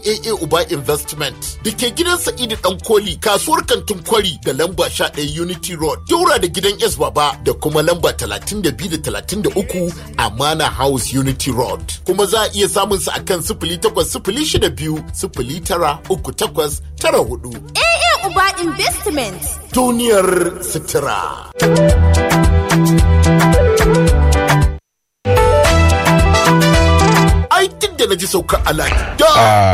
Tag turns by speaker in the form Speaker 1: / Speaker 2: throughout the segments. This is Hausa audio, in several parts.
Speaker 1: AA Uba Investment da ke gidan Sa'idu Dan Koli kasuwar kantin kwari da lamba 11 Unity Road daura da gidan S Baba da kuma lamba 32 da 33 Amana House Unity Road. Kuma za a iya samun sa akan sifili takwas sifili shida biyu sifili tara uku takwas tara hudu.
Speaker 2: AA Uba Investment.
Speaker 1: Duniyar sutura. Ai duk da na ji saukar alat. Da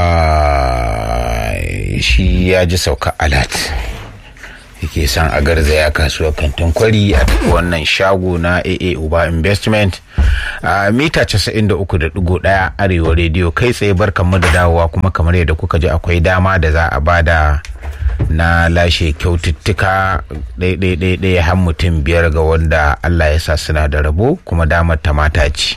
Speaker 3: Ai, shi ya ji sauka alat yake son a garzaya kasuwar kantin kwari a tafi wannan shago na aa uba investment a mita 93.1 arewa rediyo kai tsaye barkanmu da dawowa kuma kamar yadda kuka ji akwai dama da za a bada na lashe kyaututtuka ɗaiɗaiɗaiɗai har mutum biyar ga wanda allah ya sa suna da rabo kuma damar ta mata ce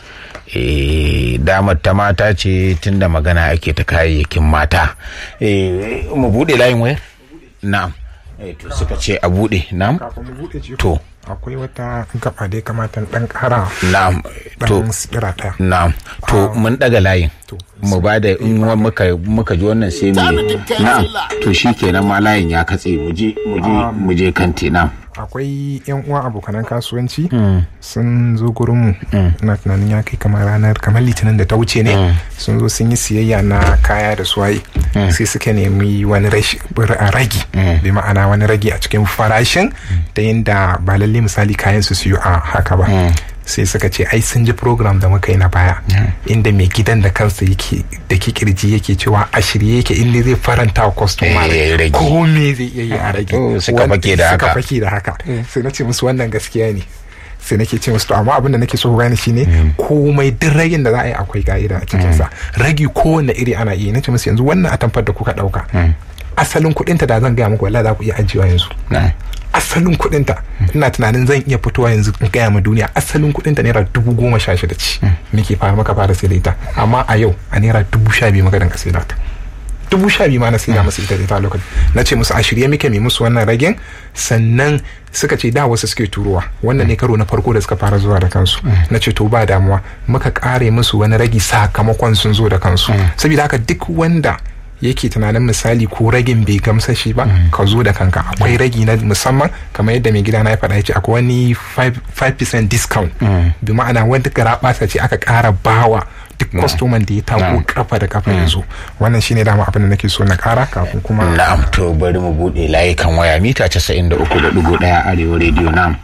Speaker 3: Eh, damar ta mata ce tunda magana ake ta kayayyakin mata Eh, mu bude layin wayar na'am Eh, to suka ce a bude na'am
Speaker 4: kafin mu buɗe ce
Speaker 3: to
Speaker 4: akwai wata gaba da ya kamata in ɗan ƙara
Speaker 3: na'am to
Speaker 4: ɗan tsira ɗaya
Speaker 3: na'am to mun daga layin
Speaker 4: To.
Speaker 3: mu ba da in wa- muka muka ji wannan sai mu
Speaker 1: Tanadin kayan
Speaker 3: na'am
Speaker 1: sallah.
Speaker 3: to shikenan ma layin ya katse mu je mu je mu je kanti na'am
Speaker 4: akwai yan uwa abokanan kasuwanci sun zo gurin mu na tunanin ya kai kamar ranar kamar litinin da ta wuce ne sun zo sun yi siyayya na kaya da suwaye sai suka nemi wani rashi- bir- a ragi bi ma'ana wani ragi a cikin farashin ta yadda ba lalle misali kayan su siyo a haka ba sai suka ce ai sun ji program da muka yi na baya inda mai gidan da kansa yake da kikirji yake cewa a shirye yake inda zai faranta wa kwastoma
Speaker 3: Eh, ya rage.
Speaker 4: ko me zai iya yi a rage
Speaker 3: Oh, suka
Speaker 4: Wanda-
Speaker 3: fake da
Speaker 4: suka
Speaker 3: haka.
Speaker 4: fake da haka sai na ce musu wannan gaskiya ne sai nake ce musu to amma abin da nake so ku gane shine komai duk ragin da za a yi akwai ka'ida a cikin sa ragi kowanne iri ana iya nace musu yanzu wannan atamfar da kuka dauka asalin kuɗin ta da zan gaya muku wallahi za ku iya ajiyewa yanzu
Speaker 3: na'am
Speaker 4: asalin kuɗin ta ina tunanin zan iya fitowa yanzu in gaya ma duniya asalin kuɗin ta naira dubu goma sha shida ce muke fara maka fara sai da ita amma a yau a naira dubu sha biyu maka danka sai da ta dubu sha biyu ma na sai da musu ita ita lokaci na ce musu a shirye muke mai musu wannan ragen sannan suka ce da wasu suke turowa wannan ne karo na farko da suka fara zuwa da kansu na ce to ba damuwa muka kare musu wani ragi sakamakon sun zo da kansu saboda haka duk wanda yake tunanin misali ko ragin bai gamsa shi ba ka zo da kanka akwai ragi na musamman kamar yadda mai gida na ya faɗa ya ce akwai wani 5% discount bi ma'ana wanda gara ce aka ƙara bawa duk kwastoman da ya tako kafa da kafa ya zo wannan shine dama abin da nake so na kara kafin kuma
Speaker 3: na'am to bari mu bude layukan waya mita 93.1 arewa rediyo na'am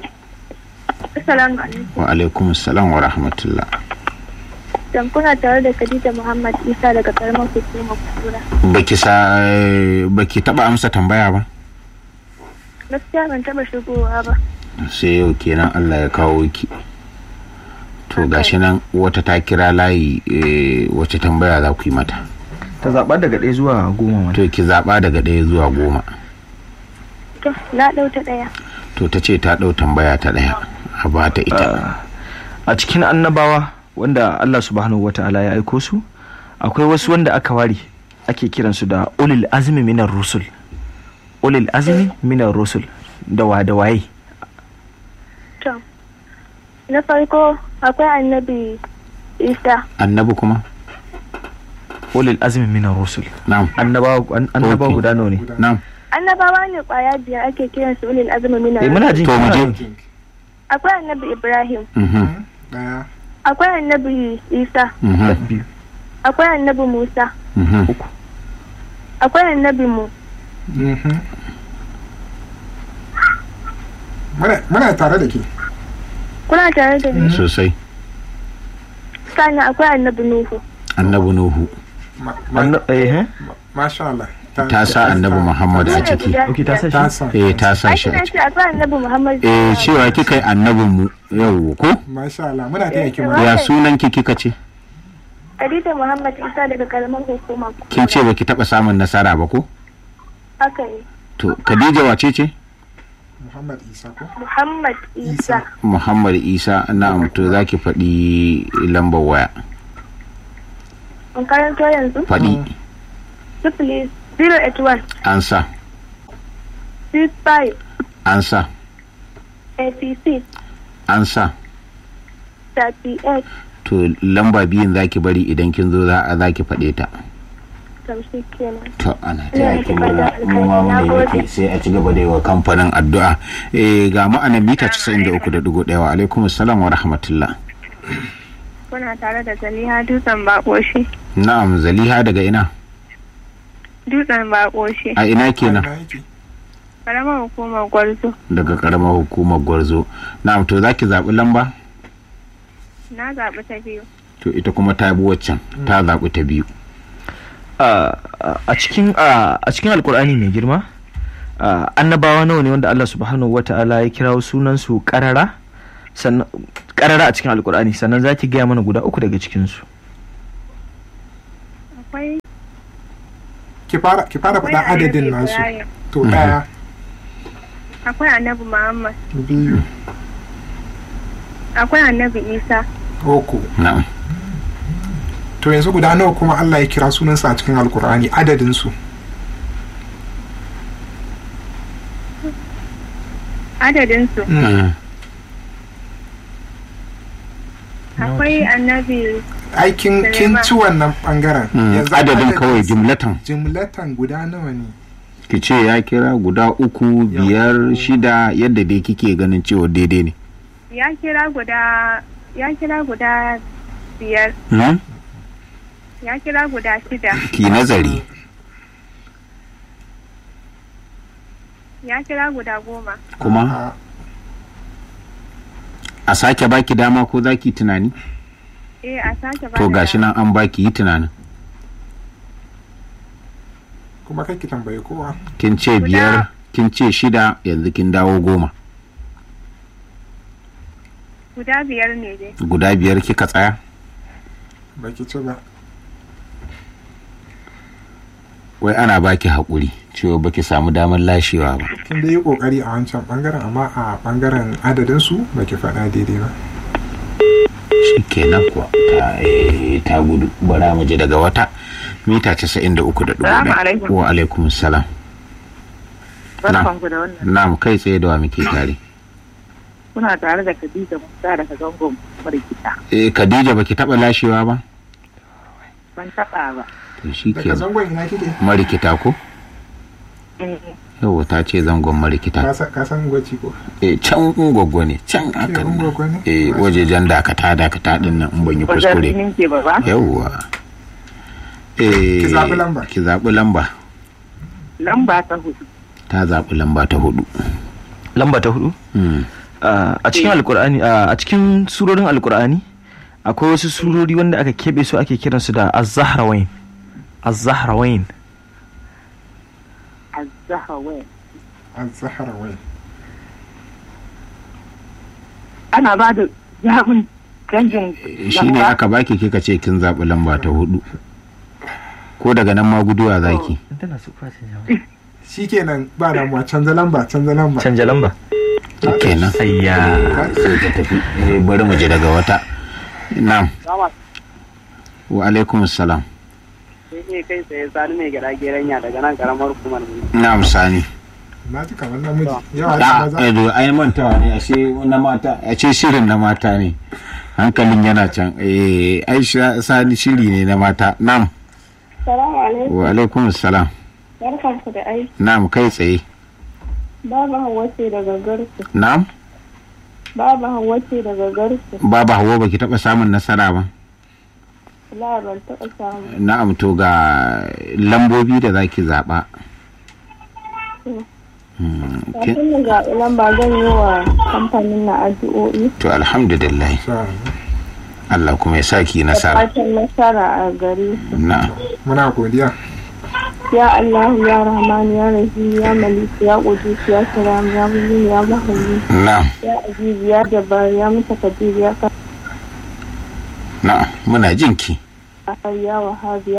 Speaker 5: Assalamu alaikum.
Speaker 3: wa alaikum assalam wa rahmatullah
Speaker 5: Dan kuna tare da Khadija Muhammad Isa daga karamar hukumar Kura.
Speaker 3: baki sa baki taba amsa tambaya ba
Speaker 5: Gaskiya ban taba shigowa ba.
Speaker 3: sai yau kenan Allah ya kawo ki to gashi nan wata ta kira layi eh, wace tambaya za ku yi mata
Speaker 6: ta zaɓa daga ɗaya zuwa goma mana
Speaker 3: to ki zaba daga ɗaya zuwa goma
Speaker 5: To, na ɗau ta ɗaya.
Speaker 3: to ta ce ta ɗau tambaya ta ɗaya a ba ta ita
Speaker 6: a cikin annabawa wanda Allah subhanahu wa ta'ala ya aiko su akwai wasu wanda aka ware ake kiransu da ulil azmi minar rusul ulil azmi minar rusul da wa da waye
Speaker 5: To, na farko akwai annabi Isa.
Speaker 3: annabi kuma
Speaker 6: ulil azmi minar rusul
Speaker 3: na'am
Speaker 6: annabawa an- annabawa
Speaker 3: Okay.
Speaker 6: guda nawa ne
Speaker 3: na'am
Speaker 5: Annabawa ne kwaya biyar ake kiran su ulil azmi minar
Speaker 6: eh muna jin
Speaker 3: To, mu
Speaker 6: muna
Speaker 3: je.
Speaker 6: jin.
Speaker 5: Akwai annabi Ibrahim.
Speaker 3: mhm
Speaker 4: daya
Speaker 5: Akwai annabi Isa.
Speaker 3: mhm
Speaker 6: biyu
Speaker 5: Akwai annabi Musa.
Speaker 3: mhm
Speaker 5: Akwai annabi mu.
Speaker 4: Mhm. Muna- muna tare da ke
Speaker 5: Kuna tare da ni?
Speaker 3: sosai
Speaker 5: Sannan akwai annabi Nuhu.
Speaker 3: annabi nuhu
Speaker 4: Ma- ma-
Speaker 6: Anna- eh eh?
Speaker 4: masha Allah
Speaker 3: ta sa annabi muhammad a
Speaker 5: Su ne
Speaker 3: ciki
Speaker 5: guda
Speaker 6: okay ta
Speaker 5: biyar.
Speaker 6: sa
Speaker 4: ta
Speaker 6: shi
Speaker 4: sa
Speaker 3: eh ta sa
Speaker 5: Ai,
Speaker 3: shi a
Speaker 5: kina
Speaker 3: ciki
Speaker 5: ce akwai annabi Muhammad.
Speaker 3: eh cewa kika yi annabin mu yau ko
Speaker 4: masha Allah muna taya ki
Speaker 5: Eh,
Speaker 4: murna.
Speaker 3: ya sunan ki kika ce
Speaker 5: Khadija Muhammad Isa daga karamar hukumar
Speaker 3: kin ce baki taba samun nasara ba ko
Speaker 5: Haka ne.
Speaker 3: to khadija wace ce
Speaker 4: Muhammad Isa ko
Speaker 5: Muhammad Isa.
Speaker 3: muhammad isa na'am to zaki faɗi lambar waya
Speaker 5: In karanto yanzu?
Speaker 3: faɗi
Speaker 5: Sifili 081
Speaker 3: an sa
Speaker 5: 65
Speaker 3: an sa
Speaker 5: 86
Speaker 3: an sa
Speaker 5: 38
Speaker 3: to lamba biyun zaki bari idan kin zo za a zaki faɗe ta
Speaker 5: tamshi kenan.
Speaker 3: to ana
Speaker 5: Ina
Speaker 3: taya ki
Speaker 5: matuƙar
Speaker 3: murna
Speaker 5: da
Speaker 3: mu ma
Speaker 5: alkhairi. Na
Speaker 3: muna
Speaker 5: gode.
Speaker 3: miki sai a ci gaba da yi wa kamfanin addu'a eh ga ma'anar mita 93.1 wa alaikum assalam wa rahmatullah
Speaker 5: Kuna tare da Zaliha Dutsen Bakoshi.
Speaker 3: na'am zaliha daga ina
Speaker 5: Dutsen Bakoshi.
Speaker 3: a ina kenan
Speaker 4: Ina yake?
Speaker 5: Karamar hukumar Gwarzo.
Speaker 3: daga karamar hukumar gwarzo na'am to zaki zaɓi lamba
Speaker 5: Na zaɓi ta biyu.
Speaker 3: to ita kuma ta bi waccan ta zaɓi ta biyu
Speaker 6: a a cikin a a cikin alkur'ani mai girma a, annabawa nawa ne wanda Allah subhanahu wata'ala ya kirawo sunan su karara sannan karara a cikin alkur'ani sannan zaki gaya mana guda uku daga cikin su
Speaker 5: Akwai
Speaker 4: ki fara ki fara
Speaker 5: akwai
Speaker 4: faɗa adadin
Speaker 5: Annabi
Speaker 4: nasu
Speaker 5: Ibrahim.
Speaker 4: to ɗaya
Speaker 5: Akwai Annabi Muhammad.
Speaker 4: biyu
Speaker 5: Akwai Annabi Isa.
Speaker 4: uku
Speaker 3: na'am
Speaker 4: to yanzu guda nawa kuma Allah ya kira sunansa a cikin alkur'ani adadin su
Speaker 5: Adadinsu.
Speaker 3: Mm.
Speaker 5: Akwai Annabi
Speaker 4: aikin kin
Speaker 5: Suleiman.
Speaker 4: ci wannan bangaren
Speaker 3: Mm,
Speaker 4: Yanzu
Speaker 3: adadin kawai
Speaker 4: su-
Speaker 3: jumlatan
Speaker 4: jimlatan guda nawa ne
Speaker 3: ki ce ya kira guda uku biyar shida yadda dai kike ganin cewa daidai ne
Speaker 5: ya kira guda ya kira guda biyar.
Speaker 3: Hmm?
Speaker 5: Ya kira guda shida.
Speaker 3: ki nazari
Speaker 5: Ya kira guda goma.
Speaker 3: kuma
Speaker 4: A-
Speaker 3: a sake baki dama ko zaki tunani
Speaker 5: Eh a sake ba
Speaker 3: to
Speaker 5: da-
Speaker 3: gashi nan an baki yi tunanin
Speaker 4: kuma kai ki tambaye kowa
Speaker 3: kin ce biyar kin ce shida yanzu kin dawo goma
Speaker 5: Guda biyar ne dai.
Speaker 3: guda biyar kika tsaya
Speaker 4: baki ci ba
Speaker 3: wai ana baki haƙuri cewa baki samu damar lashewa ba
Speaker 4: kin da yi kokari a wancan bangaren amma a bangaren adadin su baki faɗa daidai ba
Speaker 3: shi kenan kuwa ta, eh, ta gudu bara mu je daga wata mita casa'in da uku da dubu
Speaker 7: Salamu
Speaker 3: ɗaya.
Speaker 7: alaikum.
Speaker 3: wa alaikum salam
Speaker 7: Barkanku da wannan.
Speaker 3: na'am kai tsaye da wa muke tare
Speaker 7: Kuna tare da Khadija Musa daga zangon Marikita.
Speaker 3: eh khadija baki taɓa lashewa ba
Speaker 7: Ban taɓa ba.
Speaker 3: to shi
Speaker 4: daga
Speaker 3: ke
Speaker 4: zangon ina kike
Speaker 3: marikita ko
Speaker 7: Eh,
Speaker 3: yau ta ce zangon marikita
Speaker 4: ka san- ka san gwaci ko
Speaker 3: eh can gwaggo ne can hakan nan
Speaker 4: Ungwaggo ne?
Speaker 3: eh wajejen dakata dakata din nan in ban yi
Speaker 7: Wajen
Speaker 3: kuskure
Speaker 7: rinin ke ba ba.
Speaker 3: yawwa eh
Speaker 4: Ki zaɓi lamba.
Speaker 3: ki zaɓi lamba
Speaker 7: Lamba ta hudu.
Speaker 3: ta zaɓi lamba ta hudu
Speaker 6: lamba ta hudu
Speaker 3: Hmm.
Speaker 6: a a cikin alkur'ani a a cikin surorin alkur'ani akwai wasu surori wanda aka keɓe su ake kiransu da az-zahrawain az-zahrawain
Speaker 7: Azzahawa.
Speaker 4: az-zahra wai
Speaker 7: Ana ba da zaɓin canjin
Speaker 3: shi ne aka baki kika ce kin zaɓi lamba ta hudu ko daga nan ma guduwa zaki
Speaker 4: shikenan ba damuwa canza lamba canza lamba
Speaker 6: canja lamba
Speaker 3: kenan
Speaker 6: ayya
Speaker 3: sai ta tafi Eh, bari mu je daga wata na'am wa alaikum salam
Speaker 8: sai kai tsaye sani mai gida geranya daga nan karamar hukumar mu
Speaker 3: na'am sani
Speaker 4: na ji kamar namiji yawa da
Speaker 3: da
Speaker 4: maza
Speaker 3: edo ai mantawa ne ashe na mata ashe shirin na mata ne hankalin yana can eh ai sha- sani shiri ne na mata na'am
Speaker 5: Salamu alaikum.
Speaker 3: wa alaikum salam
Speaker 5: Barkanku da aiki.
Speaker 3: na'am kai tsaye
Speaker 5: Baba Hauwa ce daga Garsu.
Speaker 3: na'am
Speaker 5: Baba Hauwa ce daga Garsu.
Speaker 3: baba hawa baki taba samun nasara ba
Speaker 5: La ban taɓa samu.
Speaker 3: na'am to ga lambobi da zaki zaba Hmm, kin-
Speaker 5: Kafin na zaɓi lamba zan yi wa kamfanin na addu'o'i.
Speaker 3: to alhamdulillah
Speaker 4: Sa-
Speaker 3: Allah kuma ya saki
Speaker 5: Da
Speaker 3: nasara
Speaker 5: fatan nasara a gare su.
Speaker 3: na'am
Speaker 4: muna godiya
Speaker 5: Ya Allah ya Rahman ya Rahim ya Malik ya Qudus ya Salam ya Mu'min ya Muhaymin
Speaker 3: na'am
Speaker 5: ya Aziz ya Jabbar ya Mutakabbir ya
Speaker 3: na'am muna jinki
Speaker 5: Qahhar ya Wahhab ya